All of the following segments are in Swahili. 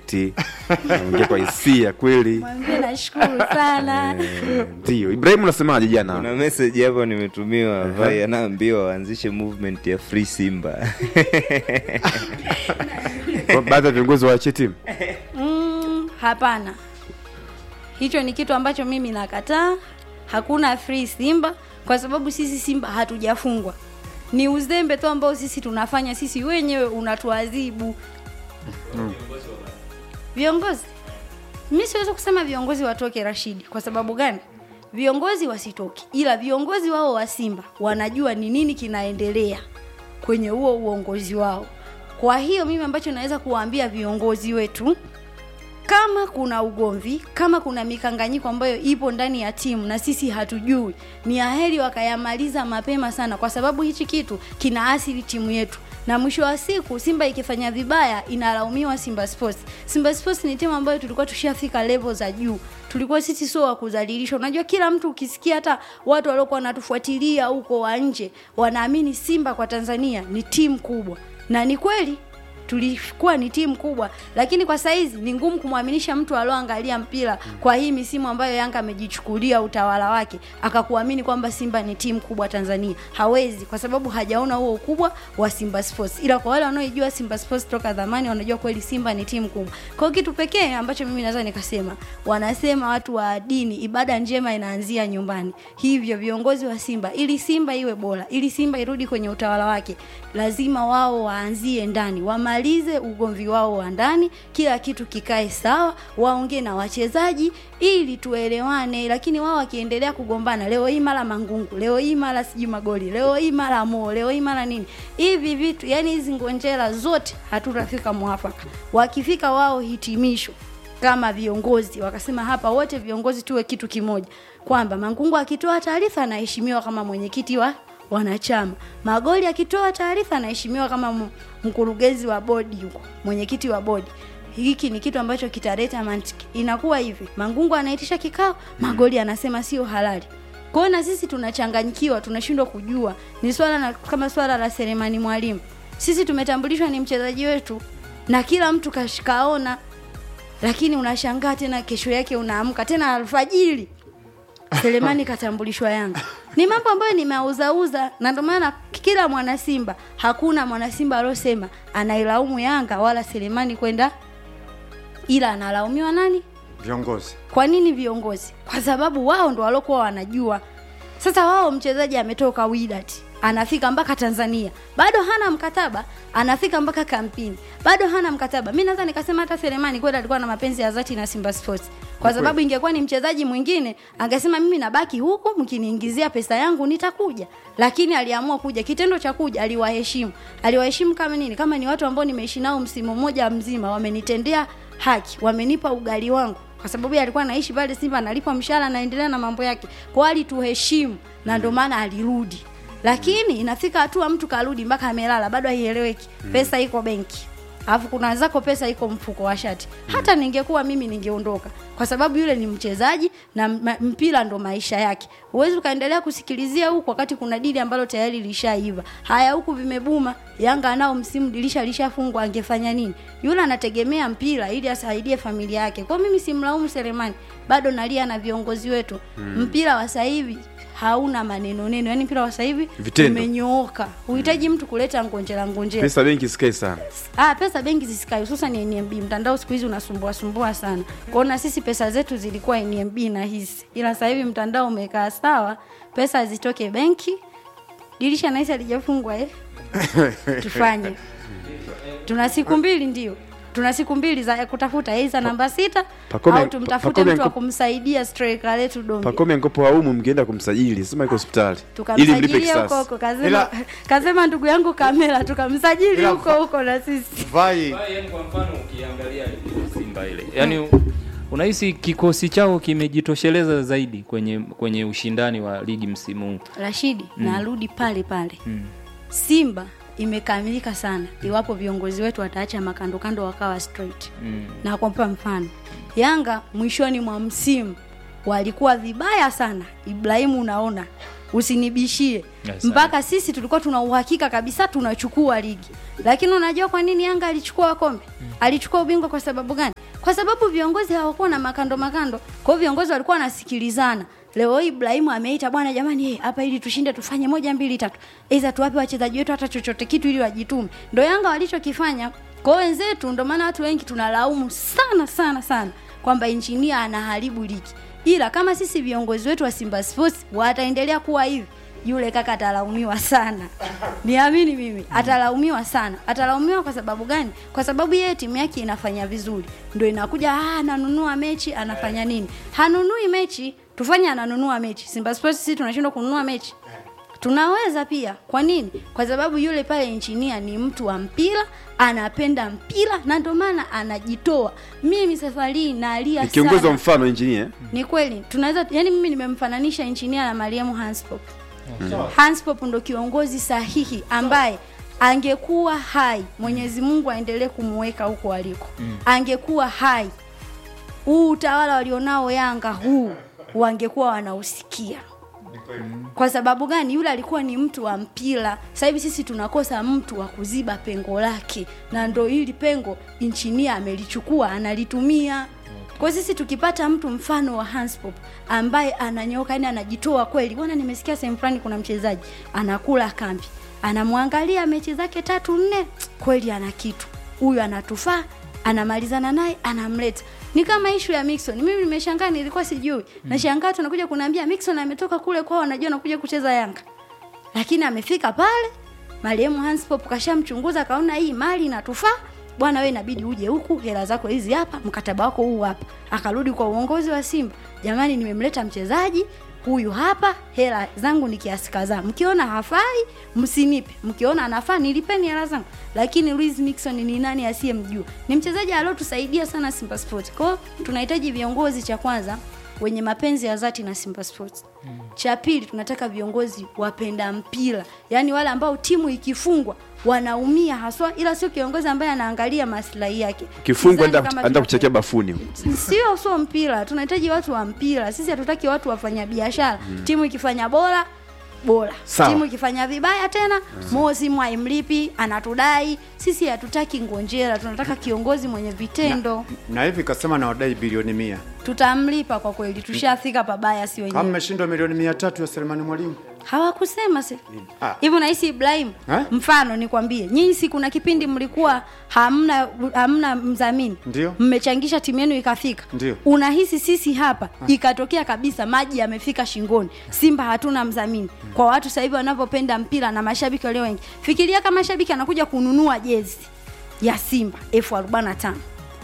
direct naongea kwa hisia kweli mwambie nashukuru sana Eh, ndio ibrahim unasemaje jana kuna message hapo nimetumiwa vai anaambiwa waanzishe movement ya free simba Kwa baadhi ya viongozi waache timu mm, hapana hicho ni kitu ambacho mimi nakataa hakuna free simba kwa sababu sisi simba hatujafungwa ni uzembe tu ambao sisi tunafanya sisi wenyewe unatuadhibu viongozi mi siwezi kusema viongozi watoke rashidi kwa sababu gani viongozi wasitoke ila viongozi wao wa simba wanajua ni nini kinaendelea kwenye huo uongozi wao kwa hiyo mimi ambacho naweza kuwaambia viongozi wetu kama kuna ugomvi kama kuna mikanganyiko ambayo ipo ndani ya timu na sisi hatujui ni aheri wakayamaliza mapema sana kwa sababu hichi kitu kinaathiri timu yetu na mwisho wa siku simba ikifanya vibaya inalaumiwa simba sports simba sports ni timu ambayo tulikuwa tushafika level za juu tulikuwa sisi sio wa kudhalilishwa unajua kila mtu ukisikia hata watu waliokuwa wanatufuatilia huko wa nje wanaamini simba kwa tanzania ni timu kubwa na ni kweli tulikuwa ni timu kubwa lakini kwa saizi ni ngumu kumwaminisha mtu alioangalia mpira kwa hii misimu ambayo yanga amejichukulia utawala wake akakuamini kwamba simba ni timu kubwa tanzania hawezi kwa sababu hajaona huo ukubwa wa simba sports ila kwa wale wanaoijua simba sports toka dhamani wanajua kweli simba ni timu kubwa kwa hiyo kitu pekee ambacho mimi naweza nikasema wanasema watu wa dini ibada njema inaanzia nyumbani hivyo viongozi wa simba ili simba iwe bora ili simba irudi kwenye utawala wake lazima wao waanzie ndani wamalize ugomvi wao wa ndani kila kitu kikae sawa waongee na wachezaji ili tuelewane lakini wao wakiendelea kugombana leo hii mara mangungu leo hii mara sijui magoli leo hii mara mo leo hii mara nini hivi vitu yani hizi ngonjera zote hatutafika mwafaka wakifika wao hitimisho kama viongozi wakasema hapa wote viongozi tuwe kitu kimoja kwamba mangungu akitoa taarifa anaheshimiwa kama mwenyekiti wa wanachama magoli akitoa taarifa anaheshimiwa kama m- mkurugenzi wa bodi huko mwenyekiti wa bodi hiki ni kitu ambacho kitaleta mantiki inakuwa hivi mangungu anaitisha kikao magoli anasema sio halali kwa hiyo na sisi tunachanganyikiwa tunashindwa kujua ni swala na, kama swala la seremani mwalimu sisi tumetambulishwa ni mchezaji wetu na kila mtu kashikaona lakini unashangaa tena kesho yake unaamka tena alfajiri selemani katambulishwa yanga ni mambo ambayo nimeauzauza na ndio maana kila mwana simba hakuna mwana simba aliosema anailaumu yanga wala selemani kwenda ila analaumiwa nani viongozi kwa nini viongozi kwa sababu wao ndo waliokuwa wanajua sasa wao mchezaji ametoka widat anafika mpaka tanzania bado hana mkataba anafika mpaka kampini bado hana mkataba mi naweza nikasema hata selemani kweli alikuwa na mapenzi ya dhati na simba sports kwa sababu ingekuwa ni mchezaji mwingine angesema mimi nabaki huku mkiniingizia pesa yangu nitakuja lakini aliamua kuja kitendo cha kuja aliwaheshimu aliwaheshimu kama nini kama ni watu ambao nimeishi nao msimu mmoja mzima wamenitendea haki wamenipa ugali wangu kwa sababu yeye alikuwa anaishi pale simba analipwa mshahara anaendelea na mambo yake kwa alituheshimu na ndio maana alirudi lakini inafika hatua mtu karudi mpaka amelala bado haieleweki pesa iko benki alafu kuna zako pesa iko mfuko wa shati hata ningekuwa mimi ningeondoka kwa sababu yule ni mchezaji na ma- mpira ndo maisha yake huwezi ukaendelea kusikilizia huku wakati kuna dili ambalo tayari lishaiva haya huku vimebuma yanga nao msimu dirisha lishafungwa angefanya nini yule anategemea mpira ili asaidie familia yake kwao mimi simlaumu selemani bado nalia na viongozi wetu mm. mpira wa sasa hivi hauna maneno neno yani mpira wa sasa hivi Vitendo. umenyooka huhitaji mtu kuleta ngonjera ngonjera pesa benki sikae sana ah, pesa benki zisikae hususan NMB mtandao siku hizi unasumbua sumbua sana kwao na sisi pesa zetu zilikuwa NMB na hisi ila sasa hivi mtandao umekaa sawa pesa zitoke benki dirisha naisi alijafungwa eh? tufanye tuna siku mbili ndio tuna siku mbili za kutafuta aidha namba sita Pacome- au tumtafute Pacome mtu wa Nko- kumsaidia striker letu dombe pakome ngopo waumu mngeenda kumsajili sema iko hospitali ili mlipe tukamsajilia huko kisasi huko kasema, Ila- kasema ndugu yangu kamera tukamsajili Ila- huko huko na sisi vai yani kwa mfano ukiangalia simba ile yani unahisi kikosi chao kimejitosheleza zaidi kwenye kwenye ushindani wa ligi msimu huu rashidi mm. narudi pale pale mm. simba imekamilika sana iwapo viongozi wetu wataacha makandokando wakawa straight mm. na kwampa mfano yanga mwishoni mwa msimu walikuwa vibaya sana ibrahimu unaona usinibishie Yes, mpaka sisi tulikuwa tuna uhakika kabisa tunachukua ligi lakini unajua kwa nini yanga alichukua kombe alichukua ubingwa kwa sababu gani kwa sababu viongozi hawakuwa na makando makando kwa hiyo viongozi walikuwa wanasikilizana leo hii ibrahimu ameita bwana jamani eh, hapa ili tushinde tufanye moja mbili tatu iza tuwape wachezaji wetu hata chochote kitu ili wajitume ndo yanga walichokifanya kwa hiyo wenzetu ndo maana watu wengi tunalaumu sana sana sana kwamba injinia anaharibu ligi ila kama sisi viongozi wetu wa simba sports wataendelea kuwa hivi yule kaka atalaumiwa sana niamini mimi atalaumiwa sana atalaumiwa kwa sababu gani kwa sababu yeye timu yake inafanya vizuri ndo inakuja ah, ananunua mechi anafanya nini hanunui mechi tufanye ananunua mechi simba sports sisi tunashindwa kununua mechi tunaweza pia kwa nini kwa sababu yule pale injinia ni mtu wa mpira anapenda mpira na ndio maana anajitoa mimi safari hii nalia Ni kiongozi wa sana mfano engineer ni kweli tunaweza yani mimi nimemfananisha injinia na mariamu hanspop hanspop ndo kiongozi sahihi ambaye angekuwa hai mwenyezi mungu aendelee kumuweka huko aliko angekuwa hai huu utawala walionao yanga huu wangekuwa wanausikia kwa sababu gani yule alikuwa ni mtu wa mpira sasa hivi sisi tunakosa mtu wa kuziba pengo lake na ndo hili pengo inchinia amelichukua analitumia kwa sisi tukipata mtu mfano wa Hanspop ambaye ananyoka yani anajitoa kweli bwana nimesikia sehemu fulani kuna mchezaji anakula kambi anamwangalia mechi zake tatu nne kweli ana kitu huyu anatufaa anamalizana naye anamleta ni kama ishu ya Mixon mimi nimeshangaa nilikuwa sijui nashangaa tunakuja kunaambia Mixon ametoka kule kwao anajua anakuja kucheza Yanga lakini amefika pale marehemu Hanspop kashamchunguza akaona hii mali inatufaa bwana wewe inabidi uje huku hela zako hizi hapa mkataba wako huu hapa akarudi kwa uongozi wa Simba jamani nimemleta mchezaji huyu hapa hela zangu ni kiasi kadhaa mkiona hafai msinipe mkiona anafaa nilipeni hela zangu lakini Luis Mixon ni nani asiyemjua ni mchezaji aliotusaidia sana Simba Sports kwa hiyo tunahitaji viongozi cha kwanza wenye mapenzi ya dhati na Simba Sports. Mm. Cha pili tunataka viongozi wapenda mpira, yaani wale ambao timu ikifungwa wanaumia haswa, ila sio kiongozi ambaye anaangalia maslahi yake. kifungwa Sidhani enda kama enda tunapo- kuchekea bafuni sio sio mpira tunahitaji watu wa mpira sisi hatutaki watu wafanya biashara mm. timu ikifanya bora bora Sawa. timu ikifanya vibaya tena mm. mosimu haimlipi anatudai sisi hatutaki ngonjera tunataka kiongozi mwenye vitendo na hivi kasema na wadai bilioni mia tutamlipa kwa kweli tushafika pabaya si kama wenyewe mmeshindwa milioni mia tatu ya Selemani Mwalimu hawakusema se Ah. hivi unahisi ibrahim Eh? mfano nikwambie nyinyi si kuna kipindi mlikuwa hamna hamna mdhamini Ndio. mmechangisha timu yenu ikafika Ndio. unahisi sisi hapa ikatokea kabisa maji yamefika shingoni simba hatuna mdhamini kwa watu sasa hivi wanavyopenda mpira na mashabiki walio wengi fikiria kama shabiki anakuja kununua jezi ya simba elfu arobaini na tano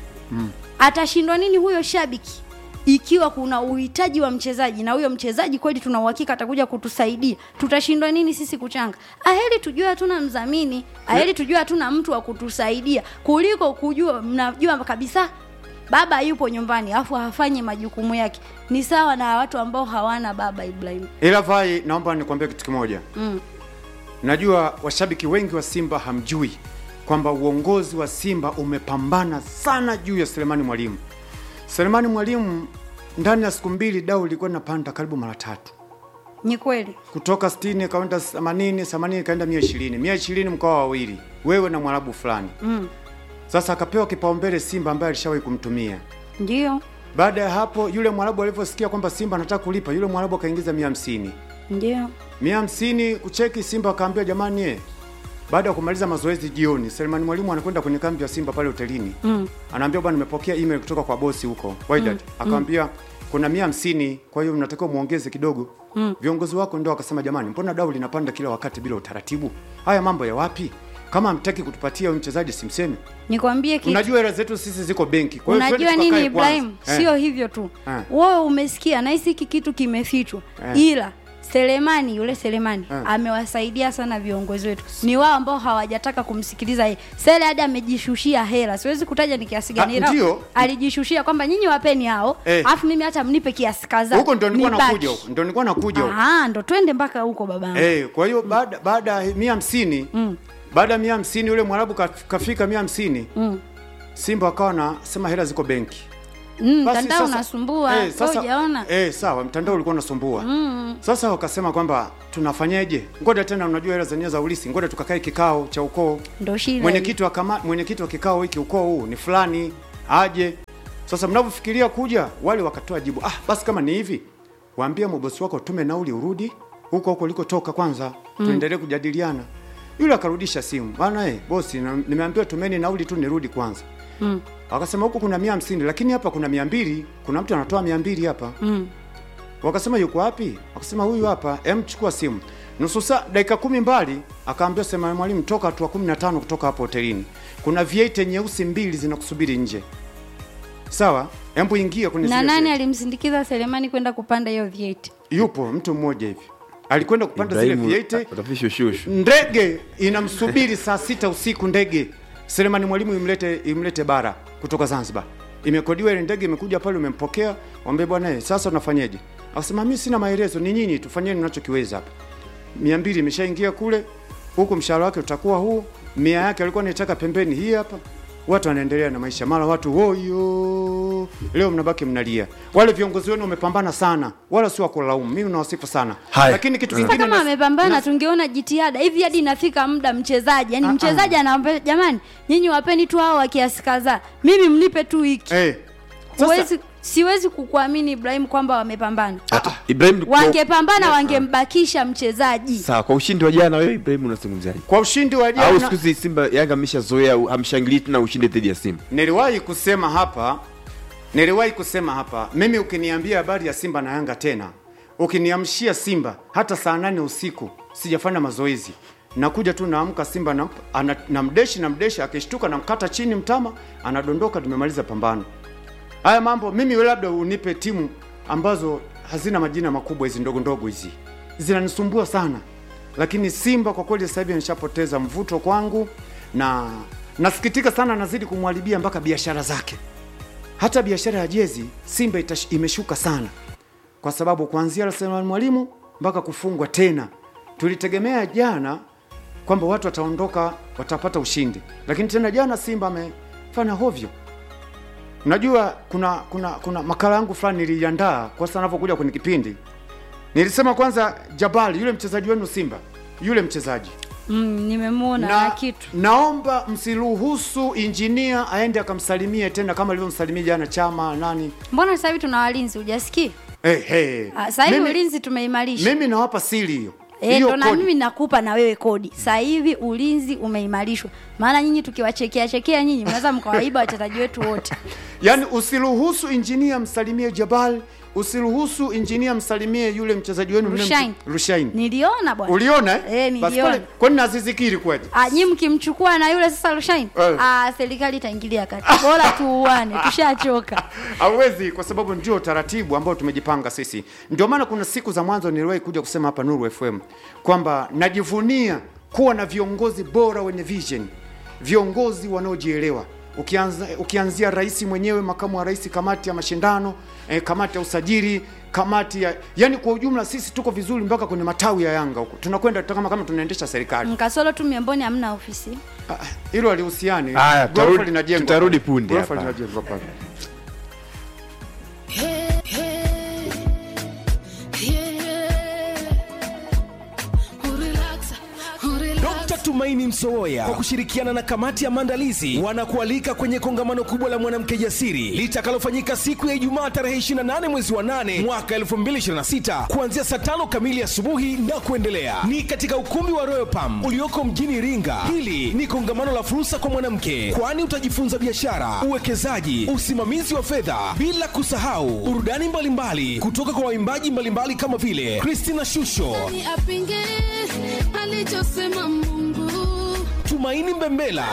atashindwa nini huyo shabiki ikiwa kuna uhitaji wa mchezaji na huyo mchezaji kweli tuna uhakika atakuja kutusaidia tutashindwa nini sisi kuchanga aheri tujue hatuna mdhamini aheri tujue hatuna mtu wa kutusaidia kuliko kujua mnajua kabisa baba yupo nyumbani afu hafanyi majukumu yake ni sawa na watu ambao hawana baba ibrahim ila vai naomba nikwambie kitu kimoja mm. najua washabiki wengi wa simba hamjui kwamba uongozi wa simba umepambana sana juu ya selemani mwalimu selemani mwalimu ndani ya siku mbili dau lilikuwa linapanda karibu mara tatu ni kweli kutoka 60 kaenda 80 80 kaenda 120 120 mkawa wawili wewe na mwarabu fulani mm. sasa akapewa kipaumbele simba ambaye alishawahi kumtumia ndio baada ya hapo yule mwarabu alivyosikia kwamba simba anataka kulipa yule mwarabu akaingiza 150 ndio mia hamsini kucheki Simba akaambia jamani, eh, baada ya kumaliza mazoezi jioni, Selemani Mwalimu anakwenda kwenye kambi ya Simba pale hotelini mm. anaambia bwana, nimepokea email kutoka kwa bosi huko Wydad akamwambia kuna mia hamsini kwa hiyo mnatakiwa muongeze kidogo mm. viongozi wako ndio wakasema jamani, mbona dau linapanda kila wakati bila utaratibu? Haya mambo ya wapi? Kama hamtaki kutupatia huyu mchezaji simseme. nikwambie kitu Unajua hela zetu sisi ziko benki, kwa hiyo unajua twende nini tukakae kwanza. ibrahim Eh. sio hivyo tu Eh. wewe umesikia na hisi hiki kitu kimefichwa Eh. ila selemani yule selemani Eh. amewasaidia sana viongozi wetu ni wao ambao hawajataka kumsikiliza yeye sele hadi amejishushia hela siwezi kutaja ni kiasi gani Ah, ila ndio. alijishushia kwamba nyinyi wapeni hao Eh. alafu mimi hata mnipe kiasi kadhaa huko ndo nilikuwa nibaki. nakuja huko, ndo nilikuwa nakuja huko. Ah, ndo twende mpaka huko babangu Eh, kwa hiyo baada baada ya mia hamsini baada ya mia hamsini yule mwarabu kaf- kafika mia hamsini mm. Simba akawa nasema hela ziko benki. Mm, Basi mtandao sasa- unasumbua. Wewe sasa, hujaona? eh, sawa mtandao ulikuwa unasumbua sasa wakasema kwamba tunafanyeje ngoja tena unajua hela zenyewe za ulisi ngoja tukakae kikao cha ukoo Ndo shida mwenyekiti wa kama mwenyekiti wa kikao hiki ukoo huu ni fulani aje sasa mnavyofikiria kuja wale wakatoa jibu ah basi kama ni hivi waambie mabosi wako tume nauli urudi huko huko ulikotoka kwanza tuendelee kujadiliana yule akarudisha simu bana eh bosi na- nimeambiwa tumeni nauli tu nirudi kwanza Mm. wakasema huku kuna mia hamsini lakini hapa kuna mia mbili kuna mtu anatoa mia mbili hapa Mm. wakasema yuko wapi wakasema huyu hapa em chukua simu nusu saa dakika kumi mbali akaambia sema mwalimu toka hatua kumi na tano kutoka hapo hotelini kuna viete nyeusi mbili zinakusubiri nje sawa embu ingia kwenye na zile nani vieti. alimsindikiza Selemani kwenda kupanda hiyo vieti yupo mtu mmoja hivi alikwenda kupanda zile Ibrahimu viete atafisha ushushu. ndege inamsubiri saa sita usiku ndege selemani mwalimu imlete imlete bara kutoka zanzibar imekodiwa ile ndege imekuja pale umempokea wambie bwana eh, sasa unafanyeje akasema mi sina maelezo ni nyinyi tufanyeni mnachokiweza hapa mia mbili imeshaingia kule huku mshahara wake utakuwa huu mia yake alikuwa anaitaka pembeni hii hapa watu wanaendelea na maisha mara watu woyo leo mnabaki mnalia wale viongozi wenu wamepambana sana wala si wakulaumu mimi nawasifu sana Haya. lakini kitu sasa kingine kama nas- amepambana nas- tungeona jitihada hivi hadi inafika muda mchezaji yani Ah, mchezaji anaambia jamani nyinyi wapeni tu hao wa kiasi kadhaa mimi mnipe tu hiki eh, sasa- Huwezi, siwezi kukuamini Ibrahim kwamba wamepambana Ah, Ibrahim kwa- wangepambana wangembakisha mchezaji sawa kwa ushindi wa jana wewe Ibrahim unazungumziaje? kwa ushindi wa Au jana siku hizi Simba Yanga ameshazoea hamshangilii tena ushindi dhidi ya Simba. niliwahi kusema hapa niliwahi kusema hapa mimi ukiniambia habari ya simba na yanga tena ukiniamshia simba hata saa nane usiku sijafanya mazoezi nakuja tu naamka simba na, ana, na mdeshi na mdeshi akishtuka namkata chini mtama anadondoka tumemaliza pambano haya mambo mimi we labda unipe timu ambazo hazina majina makubwa hizi ndogo ndogo hizi zinanisumbua sana lakini simba kwa kweli sasa hivi nishapoteza mvuto kwangu na nasikitika sana nazidi kumharibia mpaka biashara zake hata biashara ya jezi simba itash, imeshuka sana kwa sababu kuanzia Arsenal mwalimu mpaka kufungwa tena tulitegemea jana kwamba watu wataondoka watapata ushindi lakini tena jana simba amefanya hovyo Unajua kuna kuna kuna makala yangu fulani niliiandaa kwa sasa ninapokuja kwenye kipindi. Nilisema kwanza Jabali yule mchezaji wenu Simba, yule mchezaji. mm, nimemwona na kitu naomba msiruhusu injinia aende akamsalimie tena kama alivyomsalimia jana Chama nani. mbona sasa hivi tuna walinzi hujasikia Hey, hey. Ah, sasa hivi Mimi- ulinzi tumeimarisha Mimi nawapa siri hiyo. Eh, Hiyo ndo na kodi. mimi nakupa na wewe kodi sasa hivi ulinzi umeimarishwa maana nyinyi tukiwachekea chekea nyinyi mnaweza mkawaiba wachezaji wetu wote Yaani usiruhusu injinia msalimie Jabal, usiruhusu injinia msalimie yule mchezaji wenu mne- Rushain. Rushain. niliona bwana Uliona eh? Eh, Basi niliona. pale- Kwani nazizikiri kweli? Ah, nyi mkimchukua na yule sasa Rushain Eh. ah, serikali itaingilia kati bora tuuane tushachoka hauwezi kwa sababu ndio utaratibu ambao tumejipanga sisi ndio maana kuna siku za mwanzo niliwahi kuja kusema hapa nuru fm kwamba najivunia kuwa na viongozi bora wenye vision viongozi wanaojielewa Ukianza, ukianzia rais mwenyewe makamu wa rais kamati ya mashindano eh, kamati ya usajili kamati ya yani kwa ujumla sisi tuko vizuri mpaka kwenye matawi ya yanga huko tunakwenda kama kama tunaendesha serikali mkasolo tu miamboni hamna ofisi Ah, hilo halihusiani Haya, Ghorofa tutarudi- linajengwa tutarudi pale. punde Ghorofa hapa. linajengwa pale Dr. Tumaini Msowoya kwa kushirikiana na kamati ya maandalizi wanakualika kwenye kongamano kubwa la mwanamke jasiri litakalofanyika siku ya Ijumaa tarehe 28 mwezi wa 8 mwaka 2026 kuanzia saa tano kamili asubuhi na kuendelea. Ni katika ukumbi wa Royal Palm ulioko mjini Iringa. Hili ni kongamano la fursa kwa mwanamke, kwani utajifunza biashara, uwekezaji, usimamizi wa fedha, bila kusahau burudani mbalimbali kutoka kwa waimbaji mbalimbali kama vile Christina Shusho, Ni apinge alichosema Mungu. Tumaini Mbembela,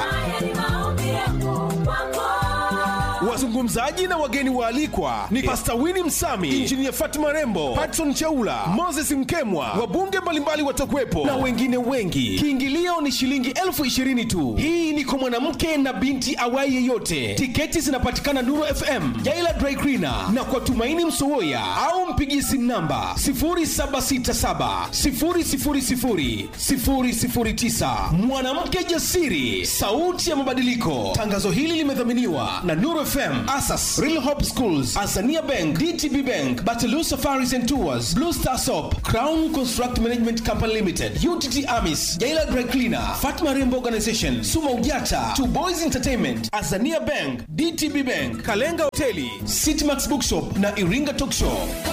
wazungumzaji na wageni waalikwa ni Pasta Winnie Msami, Injinia Fatima Rembo, Patson Chaula, Moses Mkemwa, wabunge mbalimbali watakuwepo na wengine wengi. Kiingilio ni shilingi elfu ishirini tu. Hii ni kwa mwanamke na binti awai yeyote. Tiketi zinapatikana Nuru FM, Jaila Dry Cleaner na kwa Tumaini Msowoya au mpigie simu namba 0767 000 009. Mwanamke jasiri, sauti ya mabadiliko. Tangazo hili limedhaminiwa na Nuru FM FM, Asas, Real Hope Schools, Azania Bank, DTB Bank, Bataloo Safaris and Tours, Blue Star Soap, Crown Construct Management Company Limited, UTT Amis, Jaila Dry Cleaner, Fatma Rembo Organization, Suma Ujata, Two Boys Entertainment, Azania Bank, DTB Bank, Kalenga Hoteli, Citymax Bookshop na Iringa Talk Show.